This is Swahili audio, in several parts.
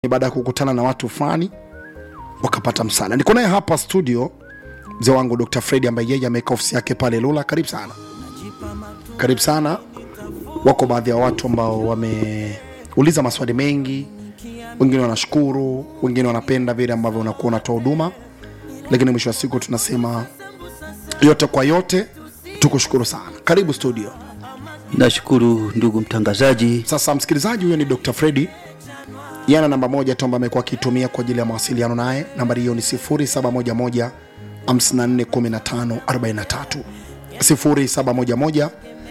ni baada ya kukutana na watu fulani wakapata msaada. Niko naye hapa studio mzee wangu Dr. Fred ambaye yeye ameweka ofisi yake pale Lula. Karibu sana, karibu sana. Wako baadhi ya watu ambao wameuliza maswali mengi, wengine wanashukuru, wengine wanapenda vile ambavyo unakuwa unatoa huduma, lakini mwisho wa siku tunasema yote kwa yote, tukushukuru sana. Karibu studio. Nashukuru ndugu mtangazaji. Sasa msikilizaji, huyo ni Dr. Fredi yana namba moja tu ambayo amekuwa akitumia kwa ajili ya mawasiliano naye. Nambari hiyo ni 0711 541543 0711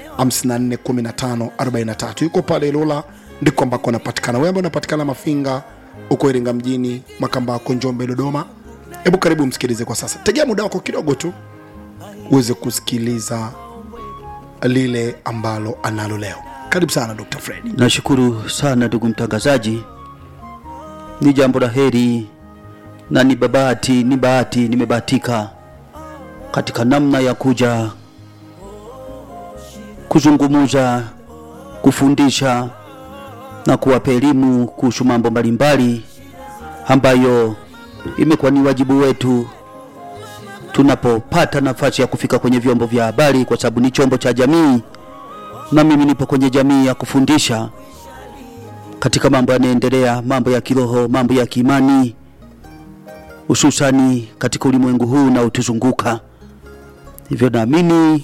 541543. Yuko pale Lola, ndiko ambako anapatikana. Wewe ambaye unapatikana Mafinga, uko Iringa mjini, Makambako, Njombe, Dodoma, hebu karibu msikilize kwa sasa. Tegea muda wako kidogo tu uweze kusikiliza lile ambalo analo leo. Karibu sana Dr. Fred. Nashukuru sana ndugu mtangazaji, ni jambo la heri na ni babati, ni bahati, nimebahatika katika namna ya kuja kuzungumuza, kufundisha na kuwapa elimu kuhusu mambo mbalimbali ambayo imekuwa ni wajibu wetu tunapopata nafasi ya kufika kwenye vyombo vya habari, kwa sababu ni chombo cha jamii, na mimi nipo kwenye jamii ya kufundisha katika mambo yanayoendelea, mambo ya kiroho, mambo ya kiimani, hususani katika ulimwengu huu na utuzunguka. Hivyo naamini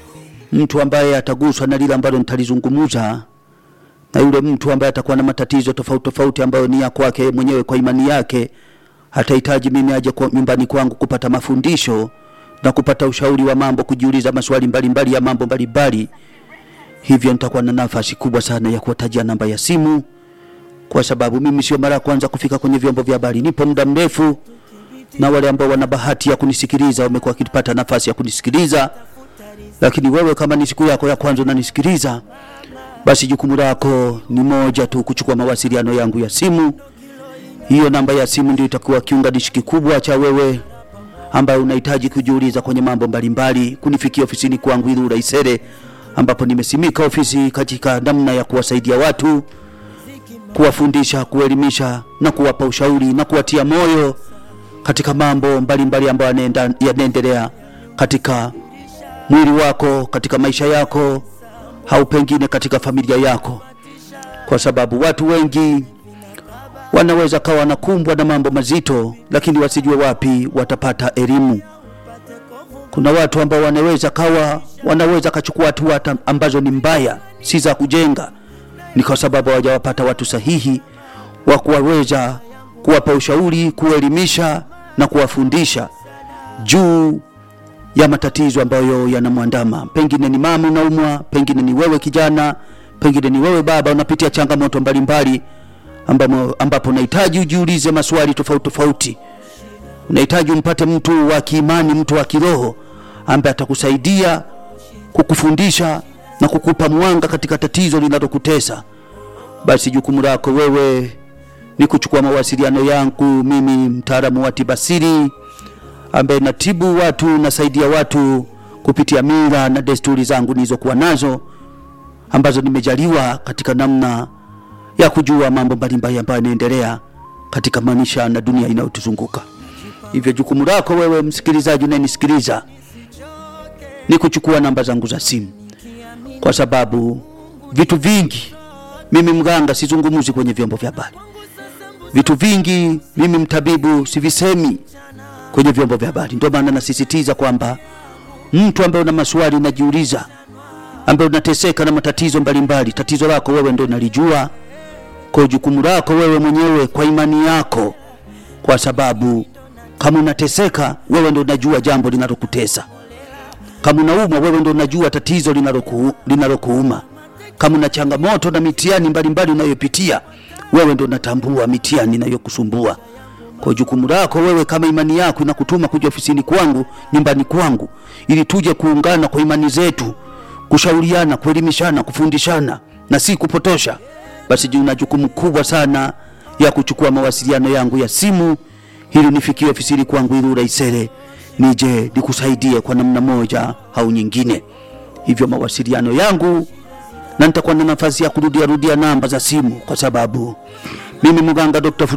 mtu ambaye ataguswa na lile ambalo nitalizungumza na yule mtu ambaye atakuwa na matatizo tofauti tofauti ambayo ni ya kwake mwenyewe kwa imani yake, atahitaji mimi aje kwa nyumbani kwangu kupata mafundisho na kupata ushauri wa mambo, kujiuliza maswali mbalimbali ya mambo mbalimbali. Hivyo nitakuwa na nafasi kubwa sana ya kuwatajia namba ya simu, kwa sababu mimi sio mara ya kwanza kufika kwenye vyombo vya habari, nipo muda mrefu, na wale ambao wana bahati ya kunisikiliza wamekuwa wakipata nafasi ya kunisikiliza. Lakini wewe kama ni siku yako ya kwanza unanisikiliza, basi jukumu lako ni moja tu, kuchukua mawasiliano yangu ya simu. Hiyo namba ya simu ndio itakuwa kiunganishi kikubwa cha wewe ambaye unahitaji kujiuliza kwenye mambo mbalimbali, kunifikia ofisini kwangu Ilula Isere, ambapo nimesimika ofisi katika namna ya kuwasaidia watu, kuwafundisha, kuelimisha na kuwapa ushauri na kuwatia moyo katika mambo mbalimbali ambayo yanaenda- yanaendelea katika mwili wako, katika maisha yako, au pengine katika familia yako, kwa sababu watu wengi wanaweza kawa wanakumbwa na mambo mazito, lakini wasijue wapi watapata elimu. Kuna watu ambao wanaweza kawa wanaweza kachukua hatua hata ambazo ni mbaya, si za kujenga, ni kwa sababu hawajawapata watu sahihi wa kuwaweza kuwapa ushauri, kuelimisha na kuwafundisha juu ya matatizo ambayo yanamwandama. Pengine ni mama unaumwa, pengine ni wewe kijana, pengine ni wewe baba unapitia changamoto mbalimbali ambamo, ambapo unahitaji ujiulize maswali tofauti tofauti. Unahitaji umpate mtu wa kiimani, mtu wa kiroho ambaye atakusaidia kukufundisha na kukupa mwanga katika tatizo linalokutesa. Basi jukumu lako wewe ni kuchukua mawasiliano yangu mimi, mtaalamu wa tibasiri ambaye natibu watu, nasaidia watu kupitia mila na desturi zangu nilizokuwa nazo ambazo nimejaliwa katika namna ya kujua mambo mbalimbali ambayo yanaendelea katika maisha na dunia inayotuzunguka. Hivyo jukumu lako wewe msikilizaji unayenisikiliza ni kuchukua namba zangu za simu, kwa sababu vitu vingi mimi mganga sizungumuzi kwenye vyombo vya habari. Vitu vingi mimi mtabibu sivisemi kwenye vyombo vya habari. Ndio maana nasisitiza kwamba mtu ambaye una maswali unajiuliza, ambaye unateseka na matatizo mbalimbali, tatizo lako wewe ndio unalijua kwa jukumu lako wewe mwenyewe kwa imani yako, kwa sababu kama unateseka wewe ndio unajua jambo linalokutesa. Kama unaumwa wewe ndio unajua tatizo linaloku- linalokuuma. Kama una changamoto na mitihani mbalimbali unayopitia wewe ndio unatambua mitihani inayokusumbua. Kwa jukumu lako wewe, kama imani yako inakutuma kuja ofisini kwangu, nyumbani kwangu, ili tuje kuungana kwa imani zetu, kushauriana, kuelimishana, kufundishana na si kupotosha, basi ju- una jukumu kubwa sana ya kuchukua mawasiliano yangu ya simu ili nifikie ofisini kwangu Ilula Isere, nije nikusaidie kwa namna moja au nyingine. Hivyo mawasiliano yangu na nitakuwa na nafasi ya kurudia rudia namba za simu kwa sababu Mimi mganga Dr.